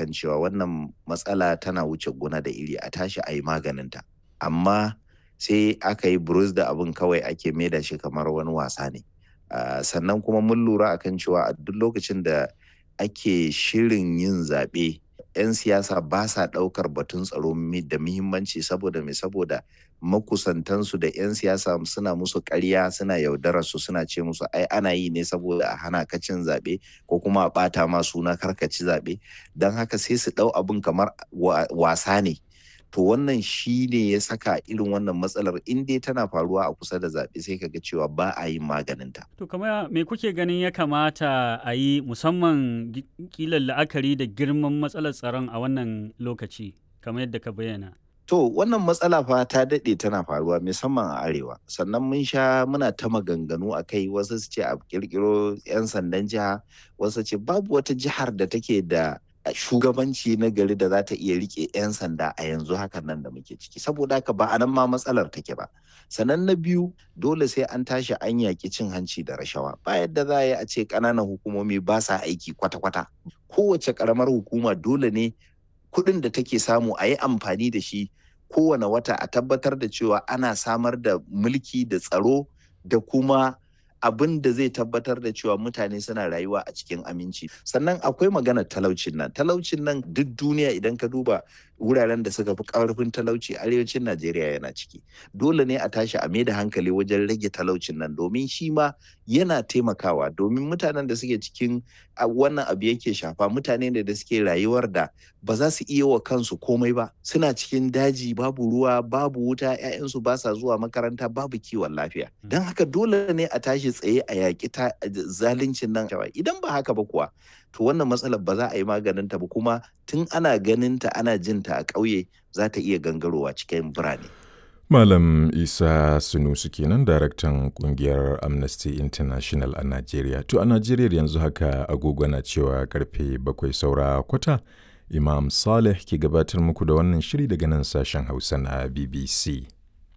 akan cewa wannan matsala tana wuce gona da iri a tashi a yi maganinta amma sai aka yi burus da abin kawai ake maida shi kamar wani wasa ne uh, sannan kuma mun lura akan cewa a duk lokacin da ake shirin yin zaɓe 'yan siyasa ba sa ɗaukar batun tsaro da muhimmanci saboda mai saboda makusantansu da 'yan siyasa suna musu ƙarya suna yaudarar su suna ce musu ai ana yi ne saboda a hana ka cin zaɓe ko kuma a ɓata ma suna karkaci zaɓe don haka sai su ɗau abin kamar wasa ne to wannan shi ne ya saka irin wannan matsalar in dai tana faruwa a kusa da zaɓe sai kaga cewa ba a yin maganinta. To kamar me kuke ganin ya kamata a yi musamman kilan la'akari da girman matsalar tsaron a wannan lokaci kamar yadda ka bayyana? To wannan matsala fa ta daɗe tana faruwa musamman a arewa sannan mun sha muna ta maganganu a kai wasu su ce a kirkiro 'yan sandan jiha wasu ce babu wata jihar da take da shugabanci na gari da za ta iya rike 'yan sanda a yanzu hakan nan da muke ciki saboda haka ba a nan ma matsalar take ba sannan na biyu dole sai an tashi an yaƙi cin hanci da rashawa ba yadda za a yi a ce ƙananan hukumomi ba sa aiki kwata-kwata kowace ƙaramar hukuma dole ne kuɗin da take samu a yi amfani da shi kowane wata a tabbatar da cewa ana samar da mulki da tsaro da kuma abin da zai tabbatar da cewa mutane suna rayuwa a cikin aminci sannan akwai maganar talaucin nan talaucin nan duk duniya idan ka duba wuraren da suka fi karfin talauci arewacin najeriya yana ciki dole ne a tashi a da hankali wajen rage talaucin nan domin shi ma yana taimakawa domin mutanen da suke cikin wannan abu yake shafa mutane ne da suke rayuwar da ba za su iya wa kansu komai ba suna cikin daji babu ruwa babu wuta 'ya'yansu ba sa zuwa makaranta babu kiwon lafiya don haka dole ne a tashi tsaye a yaƙi zaluncin nan idan ba haka ba kuwa to wannan matsalar ba za a yi maganin ta ba kuma tun ana ganin ta ana jin ta a ƙauye za ta iya gangarowa cikin birane Malam Isa Sunusu kenan daraktan kungiyar Amnesty International a Najeriya. To a Najeriya yanzu haka agogo na cewa karfe bakwai saura kwata. Imam Saleh ke gabatar muku da wannan shiri daga nan sashen Hausa na BBC.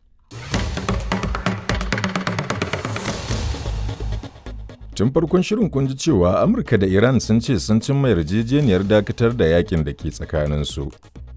Tun farkon shirin kun ji cewa Amurka da Iran sun ce sun cimma yarjejeniyar dakatar da yakin da ke tsakaninsu.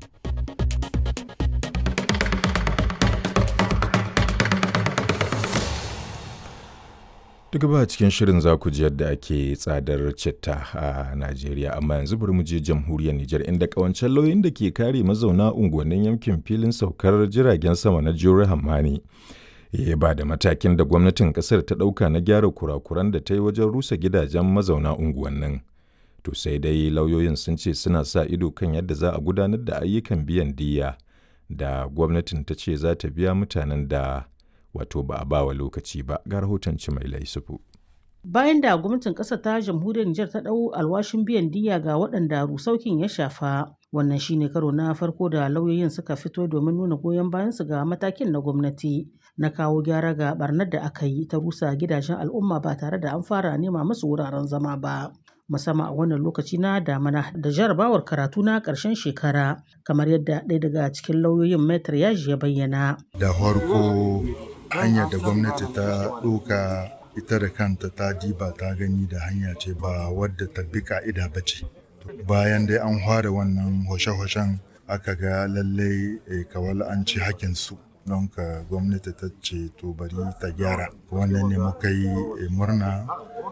Duk ba cikin shirin za ku ji yadda ake tsadar citta a Najeriya, amma yanzu bari mu je jamhuriyar Nijar inda kawancen lauyin da ke kare mazauna unguwannin yankin filin saukar jiragen sama na Jure Hammani. Ya ba da matakin da gwamnatin kasar ta ɗauka na gyara kurakuran da ta yi wajen rusa gidajen mazauna unguwannin. To sai dai lauyoyin sun ce suna sa ido kan yadda za a gudanar da ayyukan biyan diya da gwamnatin ta ce za ta biya mutanen da wato ba a bawa lokaci ba ga rahoton mai laisufu. Bayan da gwamnatin ƙasar ta jamhuriyar Nijar ta ɗau alwashin biyan diya ga waɗanda rusaukin ya shafa, wannan shine karo na farko da lauyoyin suka fito domin nuna goyon bayansu ga matakin na gwamnati na kawo gyara ga barnar da aka yi ta rusa gidajen al'umma ba tare da an fara nema musu wuraren zama ba. musamman a wannan lokaci na damana da jarabawar karatu na ƙarshen shekara kamar yadda ɗaya daga cikin lauyoyin metar yaji ya bayyana. Da farko hanyar da gwamnati ta ɗauka ita da kanta ta diba ta gani da hanya ce ba wadda ta bi ka'ida ba ce bayan dai an fara wannan hoshe-hoshen aka ga lallai kawal an ci hakinsu don ka gwamnati ta ce to bari ta gyara wannan ne muka yi murna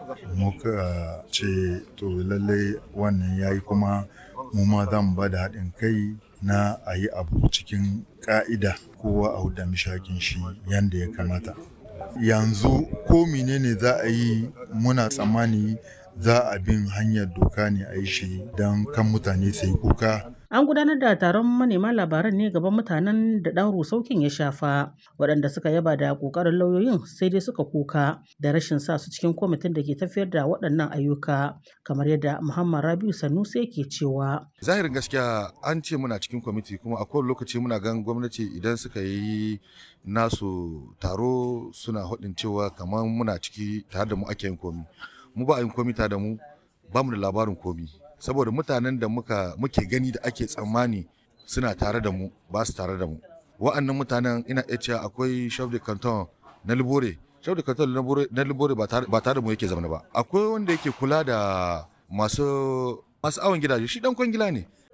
muka ce to lallai wannan ya yi kuma mu ma zan ba da haɗin kai na a yi abu cikin ƙa'ida kowa a huda mishakin shi yadda ya kamata yanzu ko menene za a yi muna tsammani za a bin hanyar doka ne a yi shi don kan mutane sai kuka An gudanar da taron manema labaran ne gaban mutanen da ɗan rusaukin ya shafa, waɗanda suka yaba da ƙoƙarin lauyoyin sai dai suka kuka da rashin sa su cikin kwamitin da ke tafiyar da waɗannan ayyuka, kamar yadda Muhammad Rabiu Sanusi yake cewa. Zahirin gaskiya an ce muna cikin kwamiti kuma a kowane lokaci muna gan gwamnati idan suka yi nasu taro suna haɗin cewa kamar muna ciki tare da mu ake yin komi. Mu ba a yin komi tare da mu ba mu da labarin komi. saboda mutanen da muka muke gani da ake tsammani suna tare da mu ba su tare da mu wa'annan mutanen ina iya cewa akwai chef de canton na libore chef de canton na libore ba tare da mu yake zama ba akwai wanda yake kula da masu masu awon gidaje shi dan kwangila ne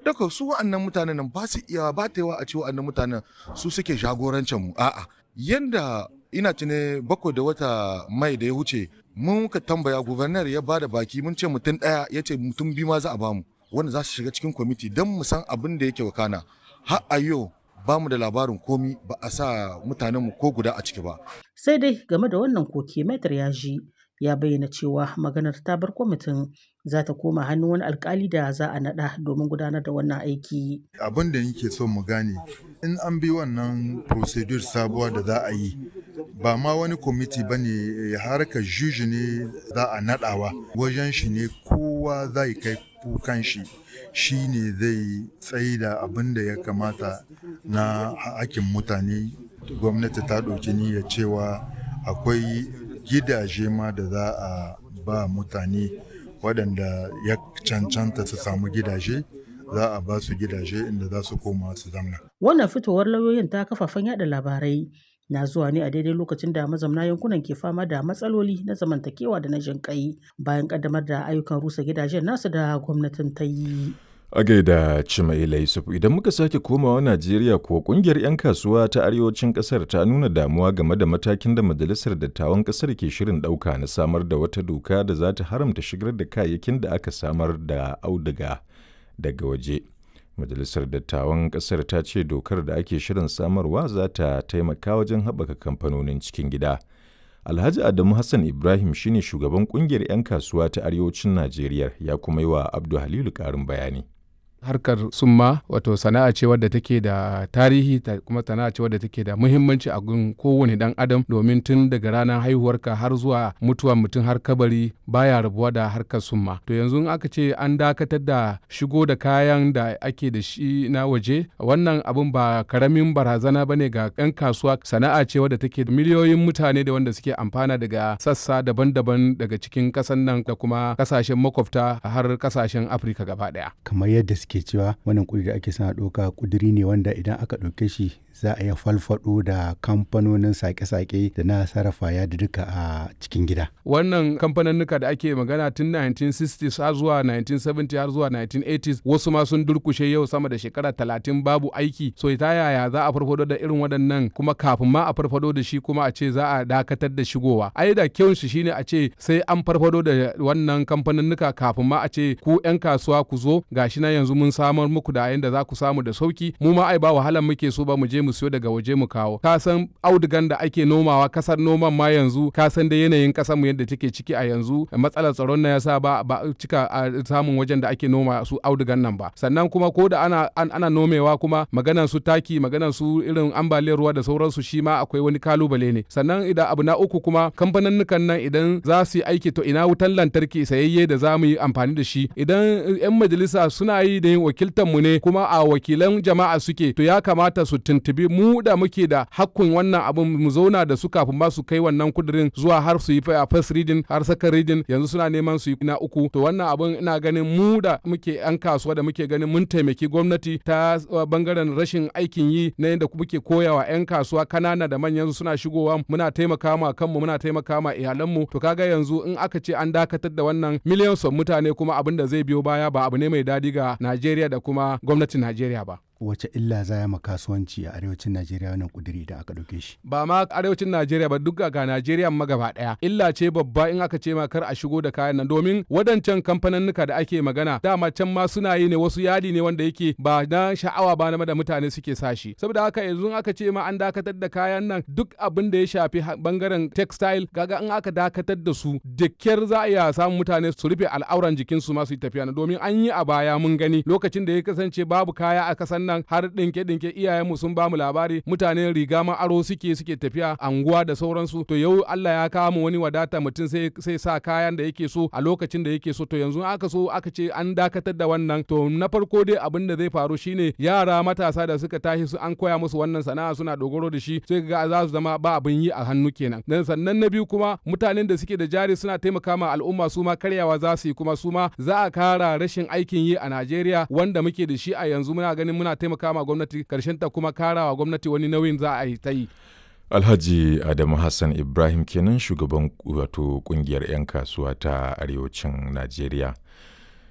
daga su wa'annan mutanen nan ba su iya ba ta yawa a ce wa'annan mutanen su suke jagorancin mu a'a yanda ina tune bakwai da wata mai da ya wuce mun ka tambaya gubernar ya bada baki mun ce mutum ɗaya ya ce mutum biyu ma za a bamu wanda za su shiga cikin kwamiti don mu san abin da yake wakana har a yau ba mu da labarin komi ba a sa mutanenmu ko guda a ciki ba. Sai dai game da wannan koke Maitar ya ji ya bayyana cewa maganar ta bar kwamitin za ta koma hannun wani alkali da za a naɗa domin gudanar da wannan aiki. Abin da nake so mu gane in an bi wannan procedure sabuwa da za a yi ba ma wani kwamiti ba ne harkar juji ne za a naɗawa wajen shi ne kowa zai kai kukan shi shi ne zai tsayi da abin da ya kamata na hakin mutane gwamnati ta ɗauki niyyar cewa akwai gidaje ma da za a ba mutane waɗanda ya cancanta su samu gidaje za a ba su gidaje inda za su koma su zamna. Wannan fitowar lauyoyin ta kafafen yada labarai na zuwa ne a daidai lokacin da mazamna yankunan ke fama da matsaloli na zamantakewa da na jinƙai bayan ƙaddamar da ayyukan rusa gidajen nasu da gwamnatin ta yi. A gaida Cimaila Yusuf idan muka sake komawa Najeriya ko kungiyar 'yan kasuwa ta arewacin kasar ta nuna damuwa game da matakin da majalisar dattawan kasar ke shirin ɗauka na samar da wata doka da za ta haramta shigar da kayayyakin da aka samar da auduga daga waje. Majalisar dattawan kasar ta ce dokar da ake shirin samarwa za ta taimaka wajen haɓaka kamfanonin cikin gida. Alhaji Adamu Hassan Ibrahim shine shugaban kungiyar 'yan kasuwa ta arewacin Najeriya ya kuma yi wa Abdu Halilu ƙarin bayani. harkar summa wato sana'a ce wadda take da tarihi ta kuma sana'a ce wadda take da muhimmanci a gun kowane dan adam domin tun daga ranar haihuwarka har zuwa mutuwa mutum har kabari baya rabuwa da harkar summa to yanzu aka ce an dakatar da shigo da kayan da ake da shi na waje wannan abun ba karamin barazana bane ga yan kasuwa sana'a ce wadda take da miliyoyin mutane da wanda suke amfana daga sassa daban-daban daga cikin kasan nan da kuma kasashen makwabta har kasashen afirka gaba daya kamar yadda suke cewa wannan kudi da ake sana ɗauka kuduri ne wanda idan aka ɗauke shi za a iya falfado da kamfanonin sake-sake da na sarrafa ya da duka a cikin gida. Wannan kamfaninnika da ake magana tun 1960s har zuwa 1970 har zuwa 1980s wasu ma sun durkushe yau sama da shekara talatin babu aiki so ta yaya za a farfado da irin waɗannan kuma kafin ma a farfado da shi kuma a ce za a dakatar da shigowa. Ai da kyau shi shine a ce sai an farfado da wannan kamfaninnika kafin ma a ce ku 'yan kasuwa ku zo gashi na yanzu mun samar muku da yanda za ku samu da sauki mu ma ai ba wahalan muke so ba mu je mu siyo daga waje mu kawo ka san audugan da ake nomawa kasar noman ma yanzu ka san da yanayin kasar mu yadda take ciki a yanzu matsalar tsaron na yasa ba ba cika a samun wajen da ake noma su audugan nan ba sannan kuma ko da ana ana nomewa kuma maganan su taki maganan su irin ambaliyar ruwa da sauransu shi ma akwai wani kalubale ne sannan idan abu na uku kuma kamfaninnukan nan idan za su yi aiki to ina wutan lantarki sayayye da za mu yi amfani da shi idan yan majalisa suna yi da yin wakiltar mu ne kuma a wakilan jama'a suke to ya kamata su tuntubi mu da muke da hakkun wannan abin mu zauna da su kafin ba su kai wannan kudirin zuwa har su yi a first reading har second reading yanzu suna neman su yi na uku to wannan abin ina ganin mu da muke yan kasuwa da muke ganin mun taimaki gwamnati ta bangaren rashin aikin yi na yadda muke koyawa yan kasuwa kanana da manyan suna shigowa muna taimaka ma kanmu muna taimaka ma iyalanmu to kaga yanzu in aka ce an dakatar da wannan miliyan son mutane kuma abin da zai biyo baya ba abu ne mai dadi ga Najeriya da kuma gwamnatin Najeriya ba. wace illa za ya ma kasuwanci a arewacin Najeriya wannan kuduri da aka ɗauke shi. Ba ma arewacin Najeriya ba duk ga Najeriya ma gaba ɗaya. Illa ce babba in aka ce ma kar a shigo da kayan nan domin wadancan kamfaninnika da ake magana dama can ma suna yi ne wasu yadi ne wanda yake ba na sha'awa ba na da mutane suke sashi. Saboda haka yanzu aka ce ma an dakatar da kayan nan duk abin da ya shafi bangaren textile kaga in aka dakatar da su da kyar za a iya samun mutane su rufe al'auran jikinsu ma su yi tafiya domin an yi a baya mun gani lokacin da ya kasance babu kaya a kasan nan har dinke dinke iyayenmu sun ba mu labari mutane riga ma aro suke suke tafiya anguwa da sauransu to yau Allah ya kawo mu wani wadata mutum sai sai sa kayan da yake so a lokacin da yake so to yanzu aka so aka ce an dakatar da wannan to na farko dai abin da zai faru shine yara matasa da suka tashi su an koya musu wannan sana'a suna dogaro da shi sai ga za su zama ba abin yi a hannu kenan dan sannan na biyu kuma mutanen da suke da jari suna taimaka ma al'umma su ma karyawa za su yi kuma su ma za a kara rashin aikin yi a Najeriya wanda muke da shi a yanzu muna ganin muna taimaka ma gwamnati karshen ta kuma karawa gwamnati wani nauyin za a yi ta yi. Alhaji Adamu Hassan Ibrahim kenan shugaban wato kungiyar 'yan kasuwa ta arewacin Najeriya.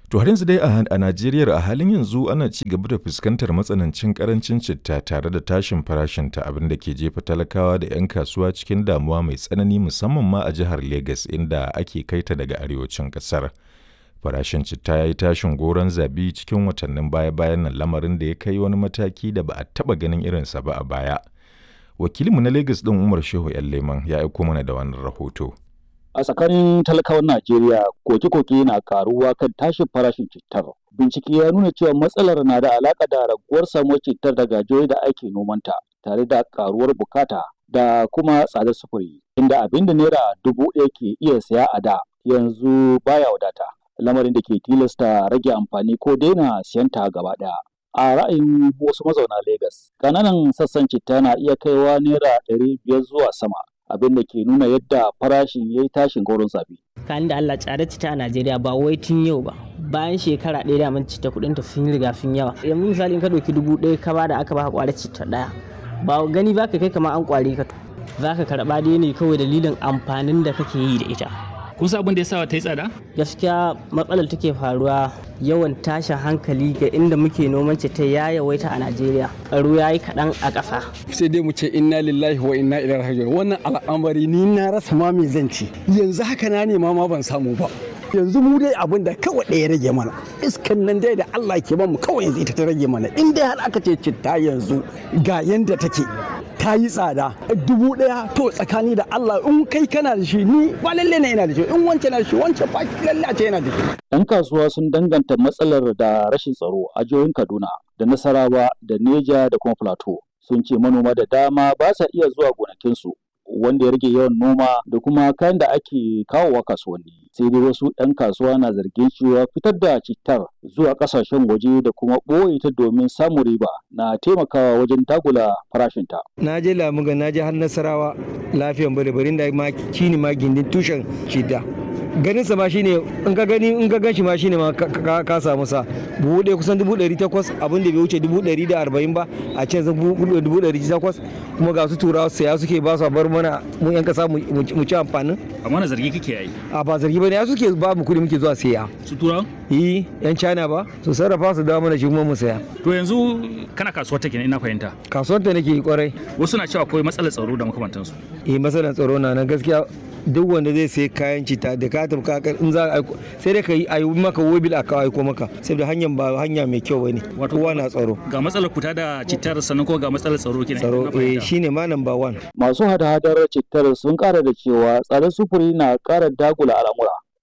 To har yanzu dai a Najeriya a halin yanzu ana ci gaba da fuskantar matsanancin karancin citta tare da tashin farashinta abin da ke jefa talakawa da 'yan kasuwa cikin damuwa mai tsanani musamman ma a jihar Legas inda ake kaita daga arewacin kasar. Farashin citta ya yi tashin goron zabi cikin watannin baya-bayan nan lamarin da ya kai wani mataki da ba a taɓa ganin irinsa ba a baya. Wakilinmu na Legas ɗin Umar Shehu 'yan Leman ya aiko mana da wannan rahoto. a tsakanin talakawan Najeriya koke-koke na karuwa kan tashin farashin cittar. Bincike ya nuna cewa matsalar na da alaƙa da raguwar samuwar cittar daga jihohi da ake nomanta tare da karuwar bukata da kuma tsadar sufuri inda abin da naira dubu ɗaya ke iya saya a da yanzu baya wadata lamarin da ke tilasta rage amfani ko daina siyan ta gaba ɗaya. A ra'ayin wasu mazauna Legas, ƙananan sassan citta na iya kaiwa naira ɗari biyar zuwa sama abin da ke nuna yadda farashin ya yi tashin goron zabi. Kan da Allah tsare cita a Najeriya ba wai tun yau ba. Bayan shekara ɗaya da mun cita kuɗin ta sun riga sun yawa. Yanzu misali in ka ɗauki dubu ɗaya ka bada aka baka ƙwara cita ɗaya. Ba gani ba ka kai kamar an ƙware ka. Za ka karɓa dai ne kawai dalilin amfanin da kake yi da ita. kun san abin da ya sa ta yi tsada? Gaskiya matsalar take faruwa yawan tashin hankali ga inda muke noman ta ya yawaita a Najeriya. Tsaro ya yi kaɗan a ƙasa. Sai dai mu ce inna lillahi wa inna ilaihi raji'un. Wannan al'amari ni na rasa ma me zan ci. Yanzu haka na nema ma ban samu ba. yanzu mu dai abin da kawai ɗaya rage mana iskan nan dai da Allah ke mu kawai yanzu ita ta rage mana in dai har aka ce citta yanzu ga yanda take ta yi tsada dubu ɗaya to tsakani da Allah in kai kana da shi ni ba lalle ne ina da shi in wancan na da shi wancan ba lalle a ce yana da shi. Yan kasuwa sun danganta matsalar da rashin tsaro a jihohin Kaduna da Nasarawa da Neja da kuma Plateau sun ce manoma da dama ba sa iya zuwa gonakinsu wanda ya rage yawan noma da kuma kayan da ake kawowa kasuwanni sai dai wasu 'yan kasuwa na zargin cewa fitar da cittar zuwa kasashen waje da kuma ɓoye ta domin samun riba na taimakawa wajen dagula farashinta. na je lamuga na je har nasarawa lafiyan bari bari da ma shine ma gindin tushen citta ganin sa ma shine in ka gani in ka ganshi ma shine ma ka samu sa buhu ɗaya kusan dubu ɗari takwas abin da bai wuce dubu ɗari da arba'in ba a can zan dubu ɗari takwas kuma ga su turawa saya suke ba su a bar mana mu yan kasa mu ci amfanin. amma na zargi kake yi. a ba zargi ba ne ya suke ba mu kuɗi muke zuwa saya. su turawa. yi yan china ba su sarrafa su dawo mana shi kuma mu saya. to yanzu kana kasuwar take ina fahimta. kasuwar ta nake kwarai. wasu na cewa akwai matsalar tsaro da makamantansu. eh matsalar tsaro na nan gaskiya duk wanda zai sai kayan cita da ka tafi kakar in za a aiko sai dai ka yi a yi maka wobil a kawo aiko maka saboda hanyar ba hanya mai kyau bane kowa na tsaro ga matsalar kuta da cittar sannan ko ga matsalar tsaro kenan tsaro eh shine ma number one masu hada-hadar cittar sun kara da cewa tsadar sufuri na kara dagula al'amura